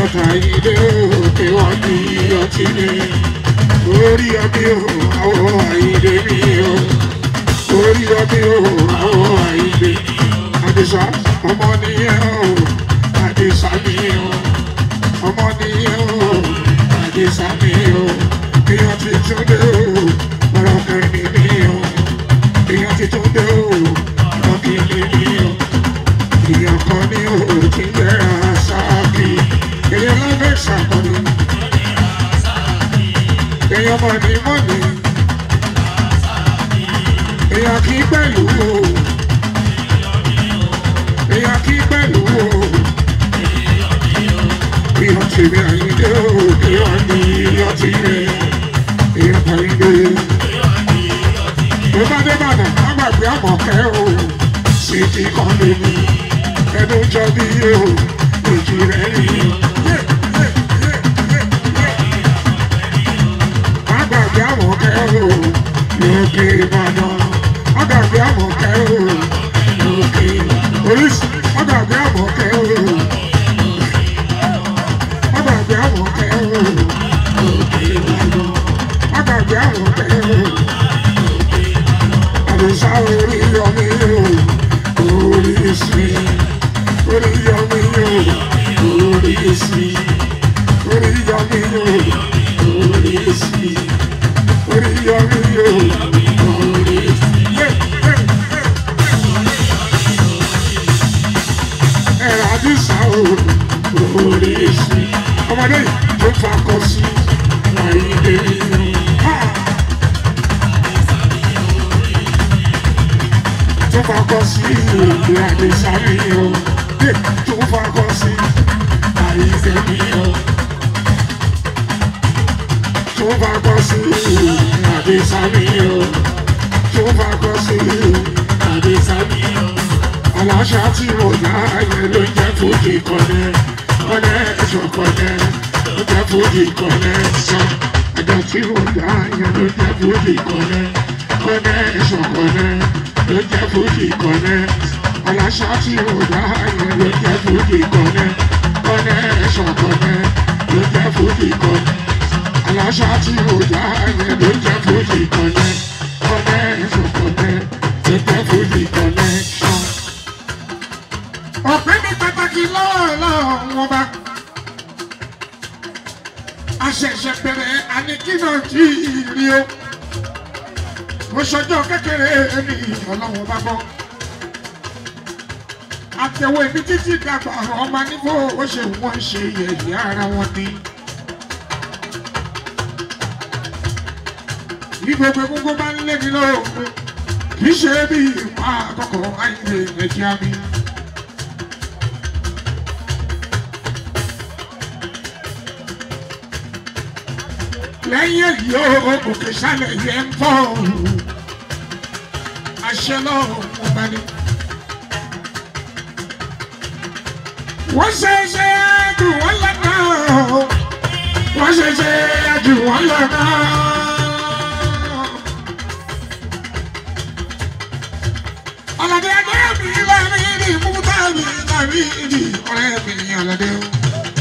ọ̀tá ilé òkè wọ́n ní ọtí ni orí ọbí o àwọn àìlè mi o orí ọbí o àwọn àìlè àdìsá ọmọ nìyẹn o àdìsá mi o ọmọ nìyẹn o àdìsá mi o èèyàn ti tún dé o ọ̀rọ̀ kẹrin mi o èèyàn ti tún dé o ọ̀rọ̀ kìíní mi o èèyàn kan ní o ti yẹra sáàkì èèyàn lábẹ́ ìsàkọ́ni èèyàn mọ̀nì mọ̀nì èèyàn kì í pẹ̀lú o èèyàn kì í pẹ̀lú o èèyàn tèmi àyíndé o èèyàn ní èèyàn ti rẹ̀ èèyàn àyíndé tó bá dé bàdà má gbàgbé àmọ̀kẹ́ o sì ti kàn lé mi ẹnu jọ bí o èjì rẹ̀ rí o. Àgbàgbé àwọn kẹ́rù lókè Ìbàdàn. Àgbàgbé àwọn kẹ́rù lókè Oríṣi. Àgbàgbé àwọn kẹ́rù. Àgbàgbé àwọn kẹ́rù lókè Ìbàdàn. Àgbàgbé àwọn kẹ́rù. Àdìsá orí yọmí o, oríṣi. Orí yọmí o, oríṣi. Orí yọmí o, oríṣi. Orí yọmí o, oríṣi. Ẹ̀rọ àdìsá o, oríṣi. Ọmọdé yìí tó fakọ sí àìdè inú. tó fakọ sí ìlú àdìsámi o tó fakọ sí àìsèmí o tó fakọ sí àdìsámi o tó fakọ sí àdìsámi o aláṣà tí mo dá yẹn ló jẹ́ fújì kọ́nẹ́ kọ́nẹ́ ẹ̀ṣọ́ kọ́nẹ́ ló jẹ́ fújì kọ́nẹ́ sàn àjọ tí mo dá yẹn ló jẹ́ fújì kọ́nẹ́ kọ́nẹ́ ẹ̀ṣọ́ kọ́nẹ́ ló jẹ́ fújì kọ́nẹ́ aláṣà tí mo dá yẹn ló jẹ́ fújì kọ́nẹ́ kọ́nẹ́ ẹ̀ṣọ́ kọ́nẹ́ ló jẹ́ fújì kọ́nẹ́ aláṣà tí mo dá yẹn ló jẹ́ fújì kọ́nẹ́ kọ́nẹ́ ẹ̀ṣọ́ kọ́nẹ́ ló jẹ́ fújì kọ́nẹ́ sàn. ọ̀pẹ́ ní pàtàkì lọ́wọ́ wọn bá àṣẹ̀ṣẹ̀ bẹ̀rẹ̀ àníkínà tí ìrì o mo ṣọjọ́ kékeré ní ọlọ́run bá gbọ́. àtẹ̀wé ibi títí dàgbà ọmọ níbo ó ṣe wọ́n ṣe yẹ̀yẹ́ ara wọn ni. ní gbogbo gbogbo bá ń lé mi lóògùn kì í ṣe bí ìwà àkọ́kọ́ àìlè ẹ̀jẹ̀ mi. lẹ́yìn èyí ó òkè sálẹ̀ yẹn ń bọ̀ àṣẹ náà wọ́n bá ní. wọ́n ṣe ṣe jù wọ́n lọ́nà wọ́n ṣe ṣe jù wọ́n lọ́nà. ọ̀làdé ẹgbẹ́ mi lárí ní mútà mi lárí ní ọ̀rẹ́ mi ọ̀làdé o.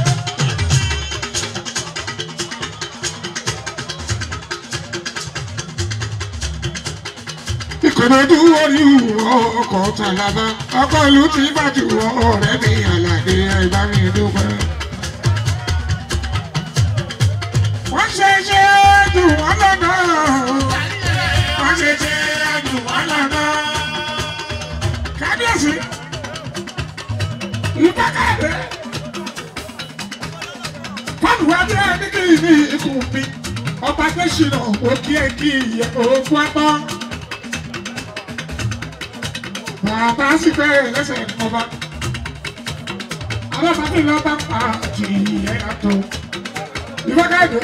ìkòròdú orí ọkọ̀ tàlàbà ọkọ̀ ìlú ti bàjù ọ̀rẹ́ mi àlàdé ẹ̀bá mi dúpẹ́. wọ́n ṣe ṣe jù wọ́n lọ́nà wọ́n ṣe ṣe jù wọ́n lọ́nà. kábíyèsí ìbákàdé fọ́ọ̀nù wa bí ẹni kì í ní ikú mi ọba tẹ̀sínà òkè kí òkú apá. Bàbá sì bẹ̀rẹ̀ lẹ́sẹ̀ ọba. Alábàbí lọ bá pa jìyẹ àtọ̀. Ìfọ́kàdé.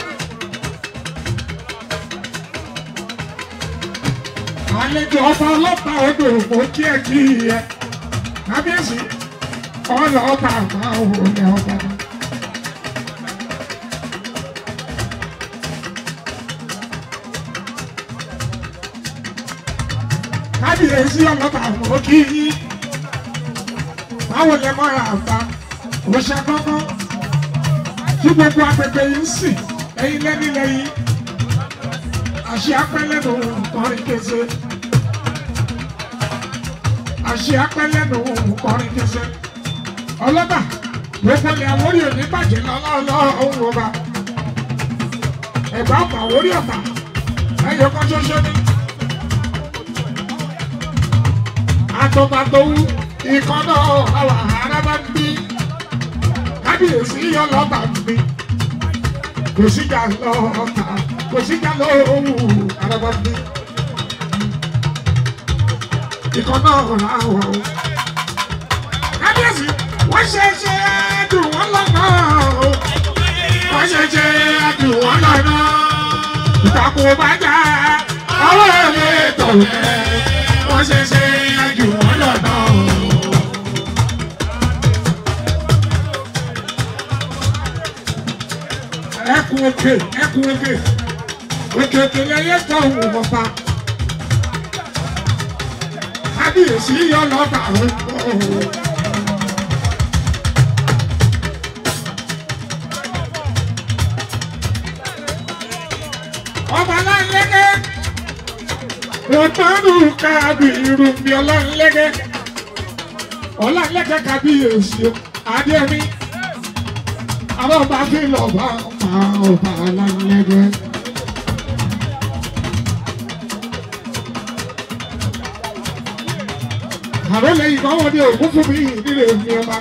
Àlejò ọba ọlọ́pàá odò ògbó kí ẹ kí ẹ. Kábíyèsí, ọlọ́pàá àgbà òun ni ọba. kábíyèsí ọlọ́ba àwọn kí yí báwo lè mọ́ra àgbà òṣè kọ́kọ́ tí gbogbo agbègbè yìí ń sìn ẹ̀yin lẹ́ni lẹ́yìn àṣẹ apẹ́lẹ́nu kọrin kése àṣẹ apẹ́lẹ́nu kọrin kése ọlọ́ba gbogbo ilẹ̀ àwórí òní bàjẹ́ lọ́lọ́ọ̀lọ́ òun ọba ẹ̀gbá ọ̀pá àwórí ọ̀pá ẹ̀yọ kan ṣoṣo ní. àtọ̀bàtọ̀wù ìkọ́nà àwọn arábá ń bí kábíyèsí yọ lọ́ba ń bí kò síjà lọ́ọ̀ta kò síjà lọ́ọ̀wù arábá ń bí. ìkọ́nà àwọn o. kábíyèsí wọ́n ṣe ṣe dùn wọ́n lọ́nà o. wọ́n ṣe ṣe dùn wọ́n lọ́nà. ìtàkùn bá jà ọwọ́ ẹ̀ tọ̀ ẹ́ wọ́n ṣe ṣe dùn wọ́n lọ́nà o. ẹkùn òkè ẹkùn òkè òkè òkè lẹyẹ tọ òun bọpa kábíyèsí yọ lọba òun. ọba láńlẹ́gẹ́ òtọ́nù kábí irúgbìn ọlọ́ńlẹ́gẹ́ ọlọ́ńlẹ́gẹ́ kábíyèsí adémi àwọn ọba fi lọ bá máa ọba láńlẹ́gẹ́. àrò lẹ́yìn kan wọ́n ní ògún fún mi nílé mi ọba.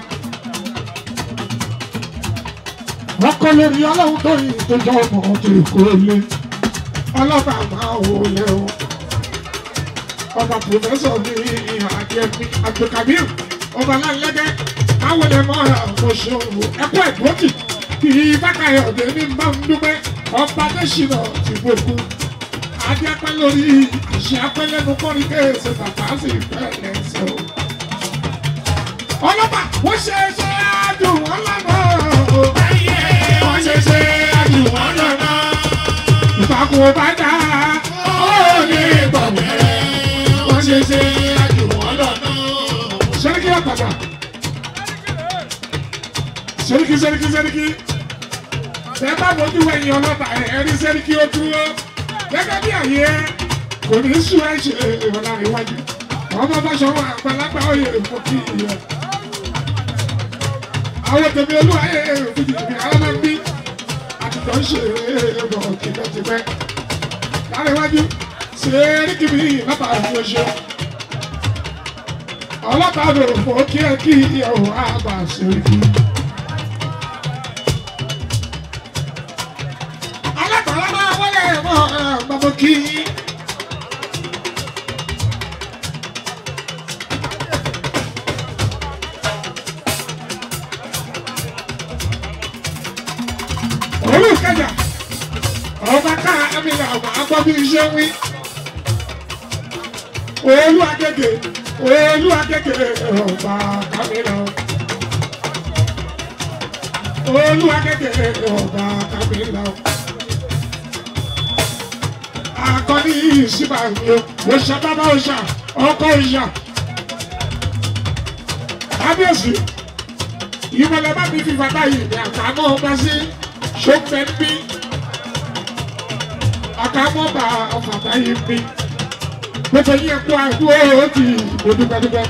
wọ́n kọ́ lórí ọlọ́run tó yìí tó jọ ọmọ tó kó lé ọlọ́ba máa wò lé o. ọba pòfẹ́sọ̀ ní àjẹmí àgbẹ̀kàmíù ọba láńlẹ́gẹ́ káwọn lè mọ àkóso ẹ̀kọ́ ẹ̀gbọ́tì kì í bákàyọ̀ ọ̀dẹ́ ní bá ń dúpẹ́ ọba adésínà ti gbogbo adé apẹ́ lórí àṣẹ apẹ́ lẹ́nu kọ́rí kéèsì bàbá sì fẹ́ lẹ́sẹ̀ o. ọlọ́pàá wọ́n ṣe é ṣe àdùn wọn lọ́nà o. wọ́n ṣe é ṣe àdùn wọn lọ́nà. ìfàkùn bá dá ó ní ìgbọ̀gbẹ́. wọ́n ṣe é ṣe àdùn wọn lọ́nà. sẹ́ríkì àtàtà sẹ́ríkì sẹ́ríkì sẹ́ríkì tẹ́ bá bójú ẹ̀yìn ọlọ́pàá ẹ̀rí sẹ́ríkì ó dúró gẹ́gẹ́ bí àyè kò ní sùn ẹ̀ ṣe ìrọ̀lá ìwájú ọmọ bá ṣọ wọn àgbàlagbà oyè èkó kí ìyẹn àwọn tèmi olú ayé fìdí ìbí àwọn máa ń bí àtìtọ́ ń ṣe èrò tìpẹ́tìpẹ́ láríwájú sẹ́ríkì bí bàbá àwọn oṣù ọlọ́pàá lò fò kí ẹ kí ìyàwó àgbà sẹ́ríkì. alákọ̀ọ́lá máa wọlé ẹ̀mọ́ ọ̀gbọ̀n kí. olùkẹjà ọba ká amílà ọba agbọ́ bí iṣẹ́ wí. olú agége olú agége ọba kámílà olú agége ọba kámílà akọni ìsìnbà òṣà bàbá òṣà ọkọ òṣà kábíyèsí ìmọ̀lẹ́ bá mi fi bàbá yìí ní àkàmọ́ ọba sí ṣọ́pẹ́ bí àkàmọ́ bá ọ̀fàbá yìí bí gbogbo yín ẹ̀kọ́ àdúró ó ti ìbò dúpẹ́dúpẹ́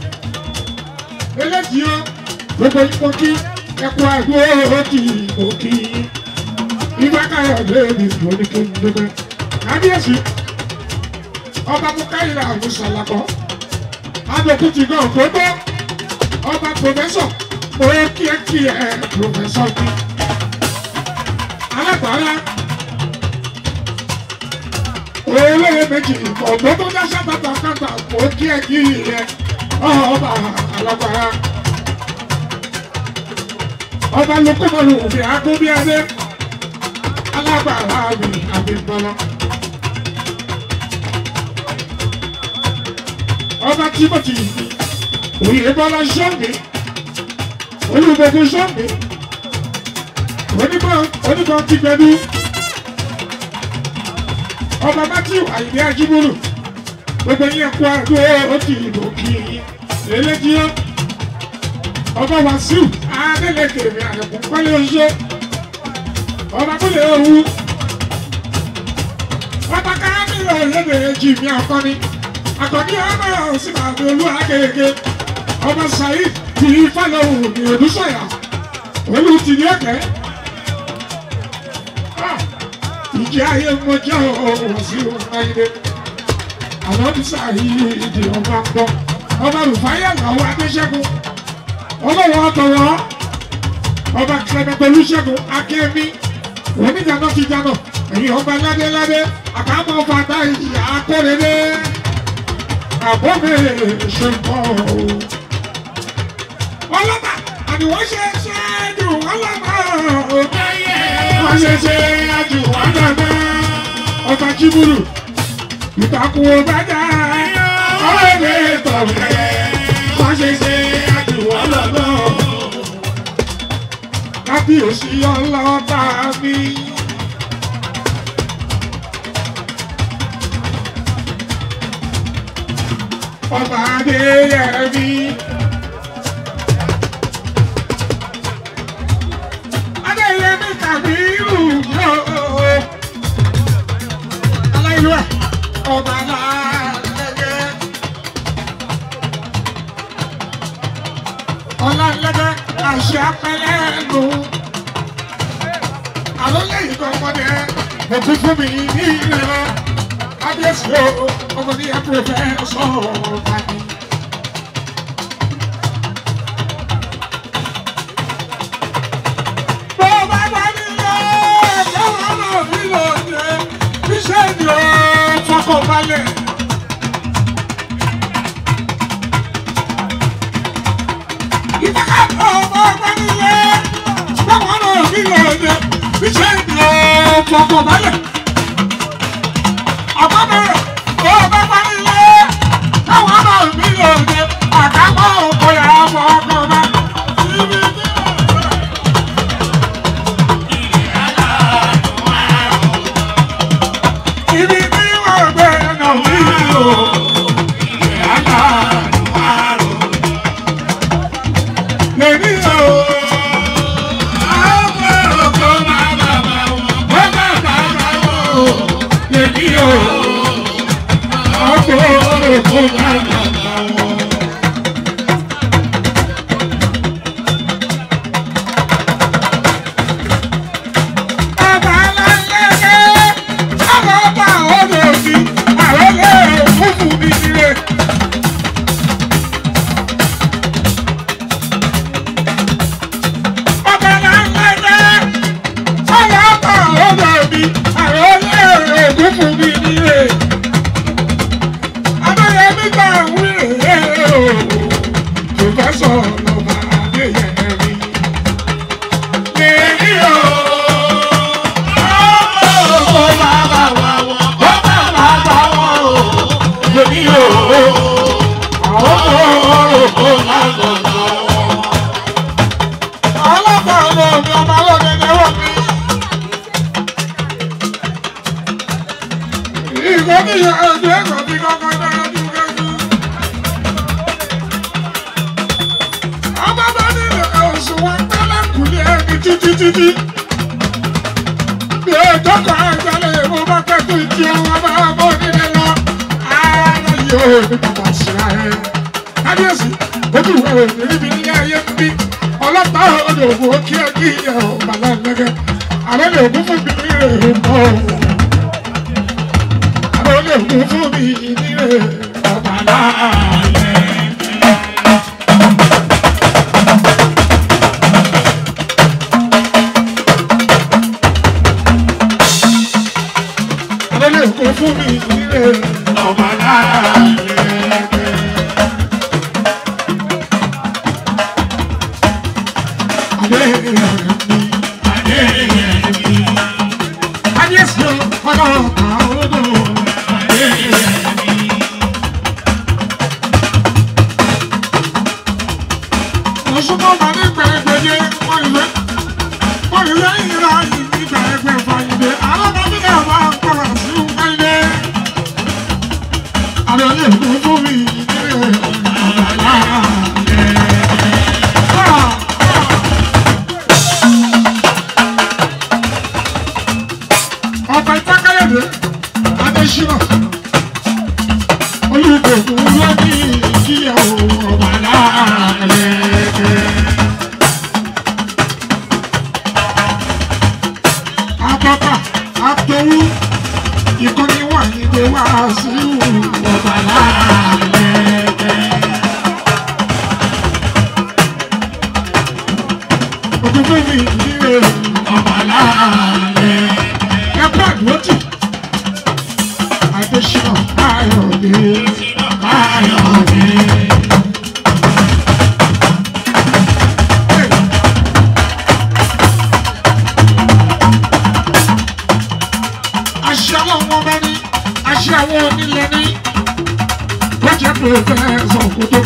eléjì ó gbogbo yín kò kí ẹ̀kọ́ àdúró ó ti ìbò kí ìgbà káyọ̀dé mi ìbò ní kí n dúpẹ́ kábíyèsí ọba mukaila musalakọ adókun ti gan tó tó ọba pòfẹsọ mo kí ẹ kí ẹ pòfẹsọ bí alágbára olóyè méjì ọgbọ́n tó dáṣà bàtà kàtà mo kí ẹ kí ẹ ọba alágbára ọba lukumọlu òfin agbóbiadé alágbára mi àbí bọlá. ọba timothy oyèbọlá sọ́ọ̀mì olùgbòkun sọ́ọ̀mì onímọ̀ onímọ̀ tìgbẹ́dú ọba matthew àyìnbí ajíbólú gbogbo yẹn kó àdó òkè ìbò kì í eléjìó ọba wàsíù adélèké mi àyẹ̀kùn pálí oṣó ọba kúlẹ̀ ewu ọba káàmìlì ọ̀lẹ́dẹ̀ jì mí akọni akọni ọba òsì bàbá olú agége ọba saheed ti fàlọ́wù ní odúsọ̀yà olú ti ní ẹ̀kẹ́ ìjẹ́ ayé mọ́jọ́ ọ̀wọ̀ sí ọ̀nàyẹ àwọn ti saheed ìdí ọba ń bọ̀ ọba rufaya làwọn adéṣẹ́gun ọlọ́wọ́ ọ̀tọ̀wọ́ ọba kẹlẹ́gbẹ̀lú ṣẹ́gun akẹ́mi oníjànà ti jànà èyí ọba ládéládé àkàmọ́ fàtà ìyá akọ́rẹ́dẹ́ àbọ̀mẹ́ ṣe ń bọ̀ ọlọ́mà àdìwọ́ ṣe ṣe jù ọlọ́mà wọ́n ṣe ṣe jù ọlọ́mà ọba jíbúrú ìtàkùn ọbàjá ọ̀rẹ́dẹ́ tọ̀wẹ́ wọ́n ṣe ṣe jù ọlọ́mà kábíyèsí ọlọ́ba mi. ọba adéyẹmí. adéyẹmí kàbírù yóò. aláìlúwẹ̀ ọba aláàlẹ́gẹ́. ọlọ́lẹ́gẹ́ àṣẹ apẹ́lẹ́ lò. àlọ́lẹ́ yìí kan ọmọdé òkú fún mi ní ìlera kábíyèsí o ọmọdé yẹn pèrè sọ̀rọ̀ tani. bó bá bá nílò káwọn náà nílò jẹ iṣẹ́ ni ó fọkànbalẹ̀. ìfẹ́ká bó bá bá nílò káwọn náà nílò jẹ iṣẹ́ ni ó fọkànbalẹ̀ àbábẹ̀rẹ̀ ó bá parí ilé káwọn ọmọ mi lò dé àkápọ̀ òkò yà á fọ ọkọ̀ bá. Ibi tí wọ́n gbé ẹ̀nà mi lò. Lèmi o. Àwọn ọkọ̀ máa bàbá wọn. Wọ́n bá bàbá wọn. Lèmi o. Ọkọ̀ ọkọ̀ máa bàbá wọn. Bàbá aláǹlẹ́gẹ́, àwọn ọba ọ̀dọ̀ òsì, àròlé òfúfú mi nílé. Bàbá aláǹlẹ́gẹ́, àwọn ọba ọ̀dọ̀ òbí, àròlé òfúfú mi nílé. Adéyẹmí gbà wí rèé o, Pòfẹ́sọ̀ lọ́ba Adéyẹmí. Lèmi o. Títí títí bí ọjọ́ kan àgbàlẹ̀ mo bá pẹ́ tó ìdí ọwọ́ bá bọ́ nílé lọ. Ara yóò ní bàbá síra ẹ̀. Kábíyèsí, ojú ìwé òní níbi nílé ayé ń bí. Ọlọ́pàá ọdọ̀ ògùn ó kí ẹ kí ẹ ò bàlá ẹ̀lẹ́gẹ́. Àlọ́ lè ògùn fún mi ní èrè mọ́. Àlọ́ lè ògùn fún mi ní èrè ọ̀bàlá ẹ̀lẹ́. Àlọ́ lè ògùn fún mi ní èrè ọ̀bàlá ẹ̀lẹ́. Ah!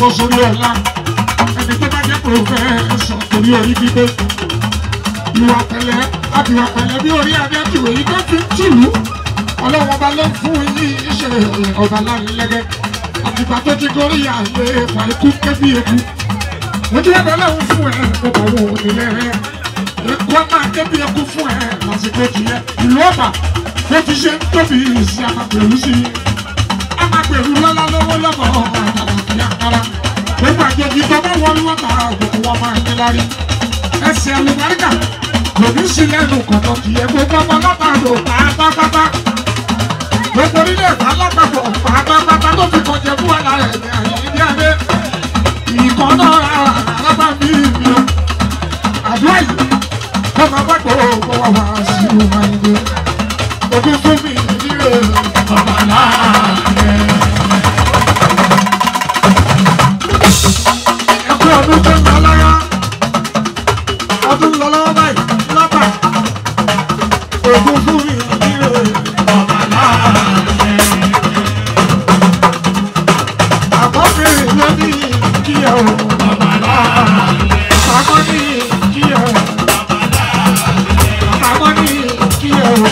bọ́ sórí ọ̀la ẹni tó bá jẹ́ pòfẹ́sọ̀ torí orí gbígbé ìwà pẹ̀lẹ́ àbíwà pẹ̀lẹ́ bí orí abẹ́tù èyí tó fi ń tìlú ọlọ́wọ́n bá ló ń fún yín iṣẹ́ ọba lánilẹ́gẹ́ àtìgbà tó ti gorí àyè fà ikú kébí eku ojú ẹgbẹ́ lọ́hùn fún ẹ kó bá wọn ò nílẹ̀ rẹ ikú ọmọ kébí eku fún ẹ lásìkò tiẹ̀ ìlú ọba bó ti ṣe ń tóbi sí àmàpẹ̀lú sí i àmàpẹ̀lú lọ́lá lọ́wọ́ lọ́mọ àtàlàfíà kára gbogbo àjèjì tó bá wọlé wọn bá gbogbo wọn máa ń ní lárí ẹsẹ̀ àlùbáríkà lòdì sí lẹ́nu kọ̀tọ̀ kì í gbogbo ọmọ látàdó pátápátá gbogbo orílẹ̀ èdè alápapọ̀ pátápátá ló fi kọjá fún àlà rẹ̀ ní àyè ní adé ìkan náà alábà mí mi o àdúrà yìí kó máa bá gbogbo wa wá sí ọmọ ẹgbẹ́ ojú fún mi nílé ọmọ láàrin. ẹkú ọdún tó ń lọ lọ́wọ́ ọdún lọ lọ́wọ́ báyìí lọ́pàá ògùn fún mi nílé ọmọ láàrin. àkọ́kẹ́ ló ní kí ẹ o ọmọ láàrin. àkọ́ ní kí ẹ o àkọ́ ní kí ẹ o.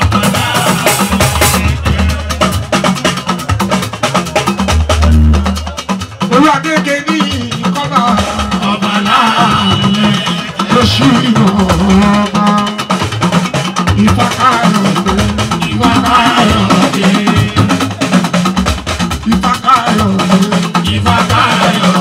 olú akéèké ní ìkọ́nà ọmọ láàrin lóṣù ìmọ̀ ọba ìfàkàrọ̀ ìfàkàrọ̀ ìfàkàrọ̀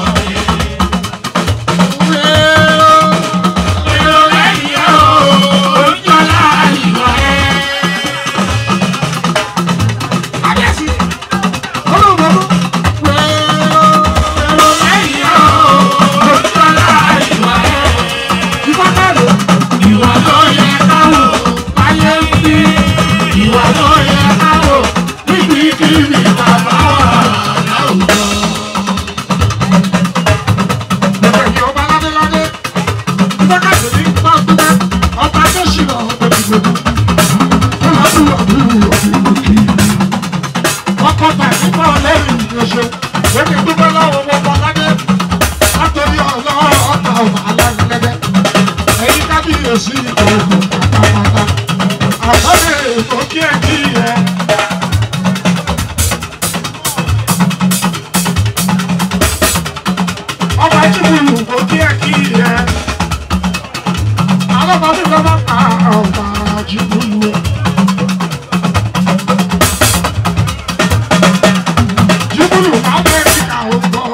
ọkọ̀ tàbí bọ́ lẹ́yìn ìrẹsẹ̀ lókè dúpẹ́ lọ́wọ́ wọn bọ́ ládé látòrí ọlọ́wọ́ ọ̀tá ọ̀bà aláìlẹ́gbẹ́ ẹ̀yìn kábíyèsí ọ̀gbọ̀n pátápátá àbọ̀dé èkó kí ẹ kí ẹ. ọba jìbìlù kó kí ẹ kí ẹ. alọ́mọdé lọ́wọ́ pa ọba jìbìlù. Júbúlù Amẹ́ríkà ò gbọ́.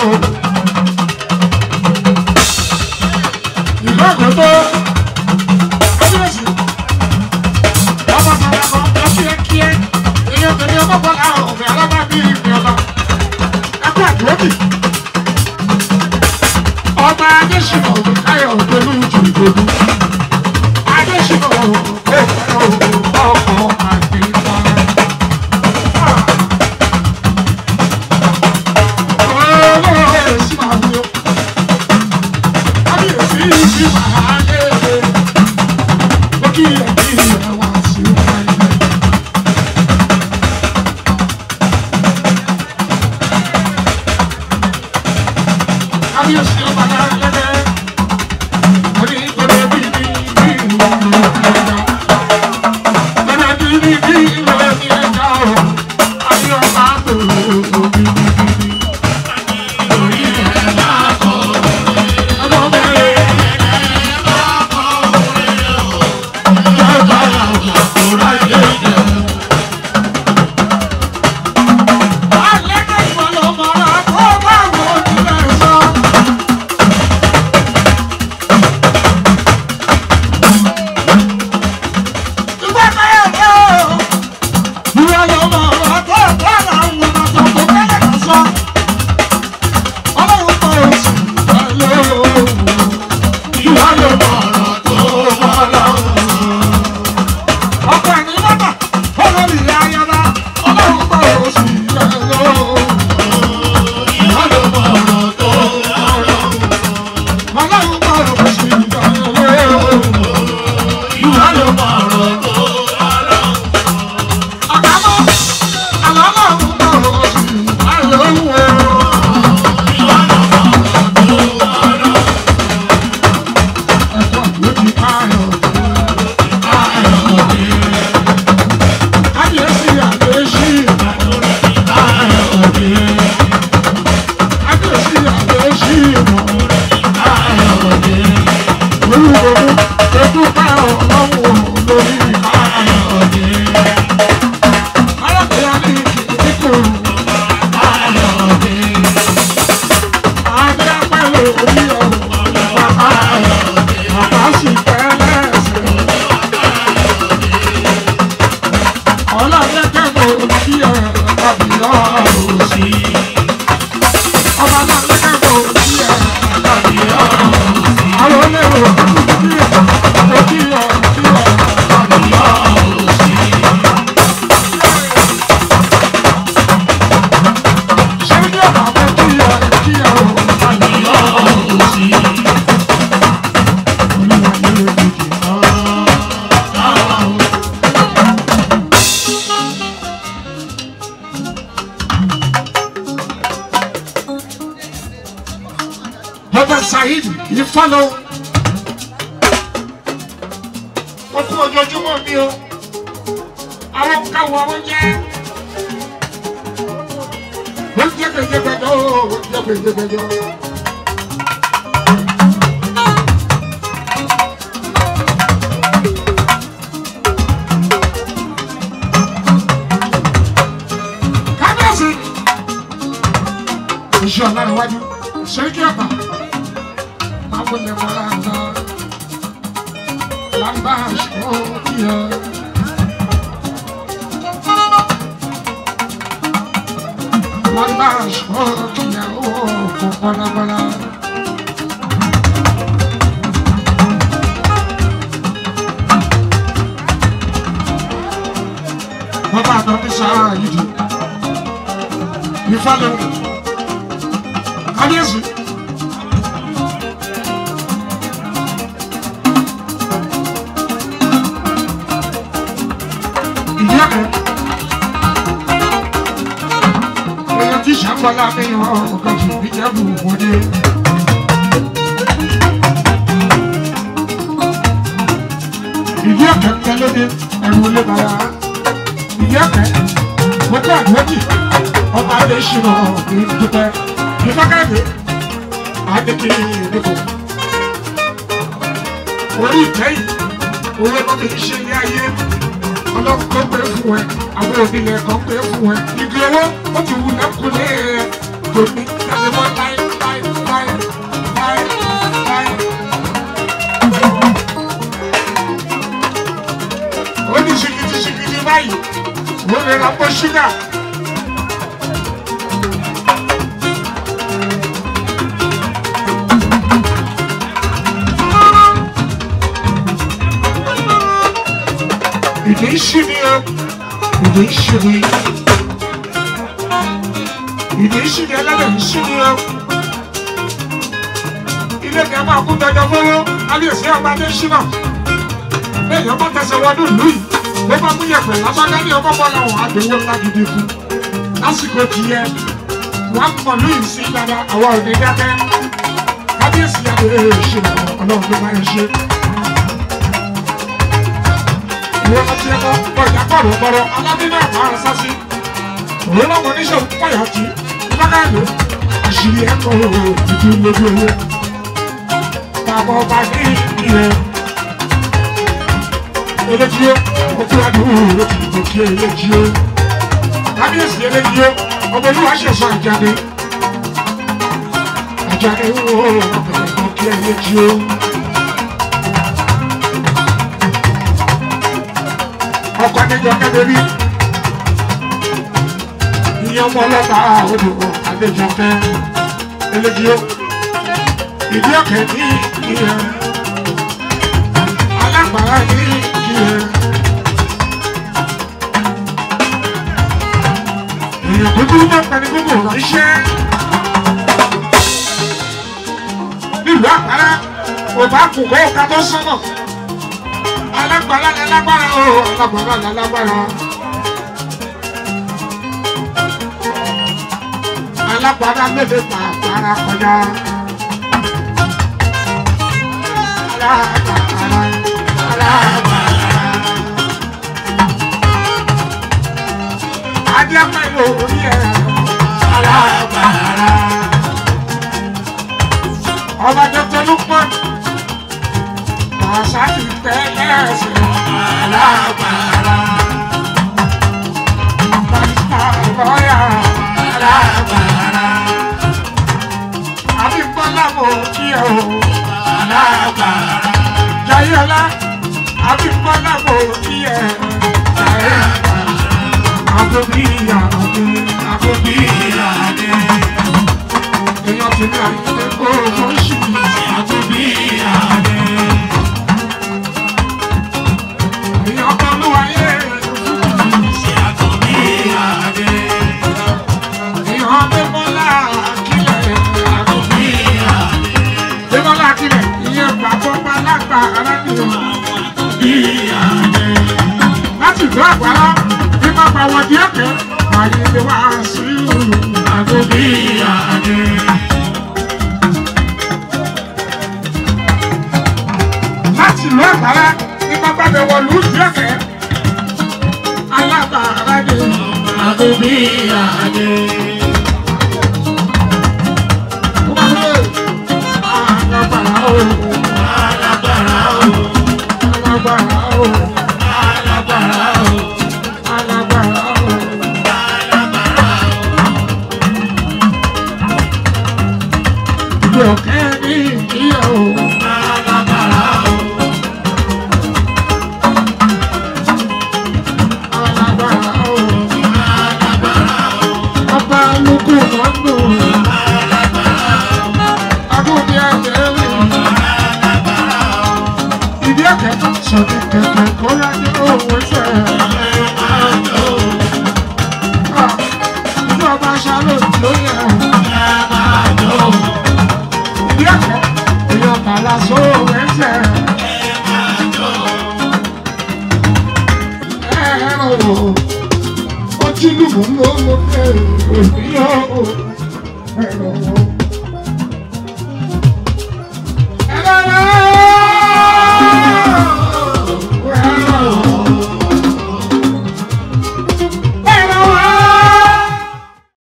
Ìlú Àgọ́tọ́, Kábíyèsí, ọmọ bàbá kan lọ kíákíá, èèyàn tẹ̀lé ọmọ bọ́lá ọ̀fẹ́ alábàbí ìpín ọba. Ẹkú àdúrókì. Ọba Adéṣinà Káyọ̀ Olú Jùgbòdú. Adéṣinà Òkè ọkọ̀ àgbẹ̀ká. orí ọ̀run bàbá bàbá sì tẹ́lẹ̀ ẹ̀sẹ̀. ọlọ́lẹ́kẹ̀ mo orí ọ̀run bàbá òsì. ọba náà lẹ́kẹ̀ mo orí ọ̀run bàbá òsì. àwọn olèrò orí ọ̀run orí ọ̀run orí ọ̀run bàbá òsì. ṣé ní ọ̀nà àbẹ̀ kí ọ̀run kí ọ̀run bàbá òsì. olúwa ni ó ti kì í Bàbá Saheed yìí fọ́lọ́. Ó kú ojoojúmọ́ mi o. Àwọn káwọ́ oúnjẹ. Ó ń jẹ́ gbẹ̀gbẹ̀gbẹ̀jọ́ o, ó ń jẹ́ gbẹ̀gbẹ̀gbẹ̀jọ́. Kábíyèsí. Iṣẹ́ ọ̀la iwájú. Ṣèkí ọ̀pá. Máa wọlé mọ́ra ńlá. Lámbá aṣọ kíyà. Lámbá aṣọ kíyà ó kò bọ́lábọ́lá. Bàbá àná mi sáà yìí di. Ìfọ̀lẹ́ kábíyèsí. ìdí ọ̀kẹ́. èèyàn tí sàǹgbọ́lá mi hàn ọ̀kan jù mí jẹ́ bù wọlé. ìdí ọ̀kẹ́ ń tẹ́lódé ẹ̀rù olè bàrà. ìdí ọ̀kẹ́ mo kọ́ àdúrójì ọba adé ṣìnà ní dúpẹ́ ìfọ́kẹ́rẹ́ adékè ìdìbò. orí ìtẹ́yìn owó tó fi ṣe ní ayé ọlọ́run tó pé fún ẹ àwọn onílẹ̀ kan pé fún ẹ igi owó ó ti wù lẹ́kùnlé ẹ kò ní jáde mọ́ láì láì láì láì láì. ó ní ṣìkìtì ṣìkìtì báyìí wọ́n lè ra pọ́ ṣúgà. ìdí ìṣí ni o ìdí ìṣí ni ìdí ìṣí ni ẹlẹ́dẹ̀ ìṣí ni o ilé ìgbà máa kú dandan fọwọ́ kábíyèsí ọba adé ṣínà lẹ́yìn ọba tẹsẹ̀ wọnú ìlú yìí ló bá mú yẹ̀pẹ̀ lásán ní ọmọ bọ́lá wọn àdéhùn ńlá gidi fún lásìkò tiẹ̀ wọ́n á mọ̀ lóyún sí dáadáa àwọn òde dákẹ́ kábíyèsí adé ṣínà ọlọ́run ló máa ń ṣe ìwé ọtí ẹkọ ọjà kọrọ gbọrọ aládínà àmàrà sásí òwe lọmọ oníṣẹ́ òkúpọyà tí lọgàdé àṣírí ẹkọ ìdí lójú owó bàbá ọba ní ìrẹ eléjìó òkú adùn ló ti dìbò kí eléjìó kábíyèsí eléjìó ọmọ olúwa ṣẹṣọ àjáde àjáde wo ọbẹ̀rẹ̀ kí eléjìó. ọkọ níjọ kẹbẹrí ìyẹn ọmọ ọlọ́pàá odò àlejòkẹ eléjìó ìdí ọkẹ ní ìyẹ alágbára ní ìyẹ èèyàn kúkúrú bá pẹni gbogbo ránṣẹ́ nílùú àpárá òbá kù kó ká tó sọnà alágbára ni alágbára o alágbára ni alágbára. alágbára méje pa àpárá kọjá. alágbára alágbára. adéapá ìlú orí ẹ̀ alágbára. ọba tuntun ló pọ̀ àṣà ti tẹ́lẹ̀ ẹ̀sìn alágbára. Pásítọ̀ lọ́yà alágbára. Àbí Bọ́lá Abímbọ́lá mo kí ẹ o. Alágbára. Jayọ́lá Abímbọ́lá mo kí ẹ. Alágbára. Àbòbí ìyàdé. Àbòbí ìyàdé. Èèyàn ti ní àyíké kó o ṣì. Àbòbí ìyàdé. Èèyàn kan ló wáyé. Àbòbí ìyàdé. Èèyàn Adébọ́lá Akílẹ̀. Àbòbí ìyàdé. Adébọ́lá Akílẹ̀. Ìyẹn bàbá ọba lágbára ni o. Àbòbí ìyàdé láti ìlú àgbàrá bí má pa wọ́n díẹ̀ kẹ́ àyè lè wá sí àgọ́bí àdé. láti ìlú àgbàrá bí má pa bẹ̀ wọ́n lù díẹ̀ kẹ́ alábàárà dé àgọ́bí àdé. Alágbára o, alágbára o, alágbára o alágbára o alágbára o alágbára o. ìlú ọ̀kẹ́ ní ìdíyẹ o alágbára o alágbára o alágbára o. ọba lukú mọ́tò alágbára o agúnbí àjẹrí alágbára o. ìdí ọ̀kẹ́ sọ̀tì kẹ̀kẹ́ kó lájú owó ṣe. Ìlú ọba ṣáló ló yẹ. Ìdí ọ̀kẹ́ èèyàn tààlà sówó ẹsẹ̀. Ẹ̀rọ ojúlùmọ̀ ló ló pé òbí yóò. Ẹ̀rọ